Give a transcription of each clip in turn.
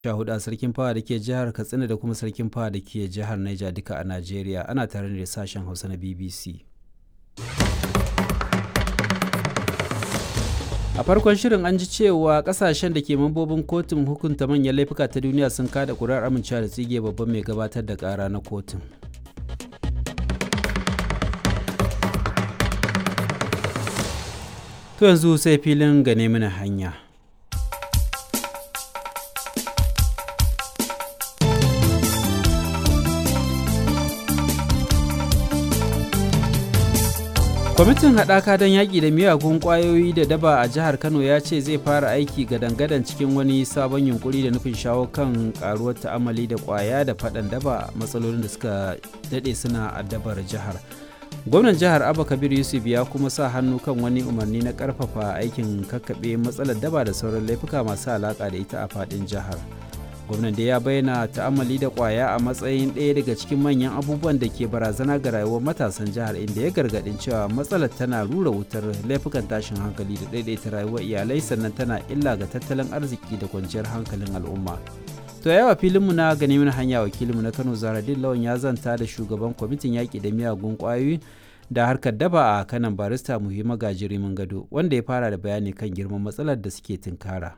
sha hudu a sarkin fawa da ke jihar katsina da kuma sarkin fawa da ke jihar niger duka a najeriya ana tare da sashen hausa na bbc a farkon shirin an ji cewa kasashen da ke mambobin kotun hukunta manyan laifuka ta duniya sun kada kuri'ar amincewa da tsige babban mai gabatar da kara na kotun to yanzu sai filin gane mana hanya kwamitin haɗaka don yaƙi da miyagun ƙwayoyi da daba a jihar kano ya ce zai fara aiki gadan-gadan cikin wani sabon yunkuri da nufin shawo kan ƙaruwar ta'amali da ƙwaya da faɗan daba matsalolin da suka daɗe suna addabar jihar gwamnan jihar abba kabir yusuf ya kuma sa hannu kan wani umarni na ƙarfafa aikin kakkaɓe matsalar daba da sauran laifuka masu alaƙa da ita a faɗin jihar gwamnan da ya bayyana ta'amali da kwaya a matsayin ɗaya daga cikin manyan abubuwan da ke barazana ga rayuwar matasan jihar inda ya gargaɗin cewa matsalar tana rura wutar laifukan tashin hankali da ɗaiɗaita rayuwar iyalai sannan tana illa ga tattalin arziki da kwanciyar hankalin al'umma to yawa filinmu na gani mana hanya wakilinmu na kano zaradin lawan ya zanta da shugaban kwamitin yaƙi da miyagun ƙwayoyi da harkar daba a kanan barista muhimma gajirimin gado wanda ya fara da bayani kan girman matsalar da suke tunkara.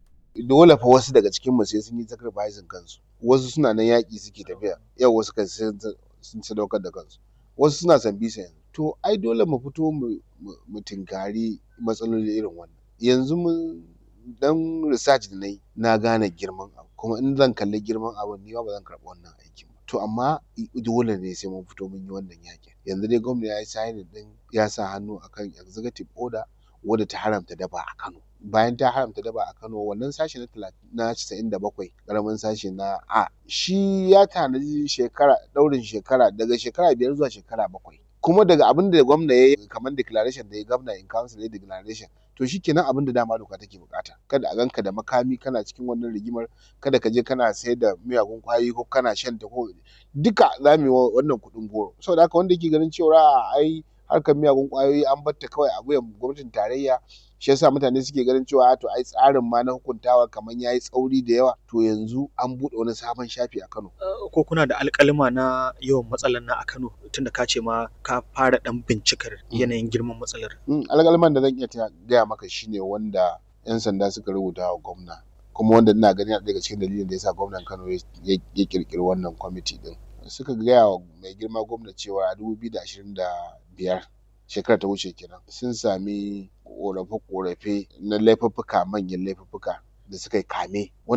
dole fa wasu daga cikin mu sai sun yi sacrificing kansu wasu suna nan yaƙi suke tafiya yau wasu kan sun sadaukar da kansu wasu suna san bisa yanzu to ai dole mu fito mu tinkari matsaloli irin wannan yanzu mun dan research da na yi na gane girman abu kuma in zan kalli girman abu ni ba zan karɓi wannan aikin ba to amma dole ne sai mun fito mun yi wannan yaƙin yanzu dai gwamnati ya yi signing din ya sa hannu akan executive order wadda ta haramta daba a Kano bayan ta haramta daba a Kano wannan sashi na casa'in da bakwai ƙaramin sashi na A shi ya tanaji shekara ɗaurin shekara daga shekara biyar zuwa shekara bakwai kuma daga abin da gwamna ya yi kamar declaration da ya gwamna in council ya declaration to shi kenan abin da dama doka take bukata kada a ganka da makami kana cikin wannan rigimar kada ka je kana sayar da miyagun kwayoyi ko kana shan ta ko duka za mu yi wannan kuɗin goro saboda haka wanda yake ganin cewa ai harkar miyagun kwayoyi an batta kawai a wuyan gwamnatin tarayya shi yasa mutane suke ganin cewa to ai tsarin ma na hukuntawa kamar yayi tsauri da yawa to yanzu an buɗe wani sabon shafi a Kano ko kuna da alƙalima na yawan matsalar na a Kano tunda ka ce ma ka fara dan bincikar yanayin girman matsalar alƙaliman da zan iya gaya maka shine wanda yan sanda suka rubuta wa gwamna kuma wanda ina ganin daga cikin dalilin da yasa gwamnan Kano ya kirkiri wannan kwamiti din suka gaya wa mai girma gwamna cewa a dubu biyu da ashirin da biyar shekara ta wuce kenan sun sami korafe-korafe na laifuffuka manyan laifuffuka da suka yi kame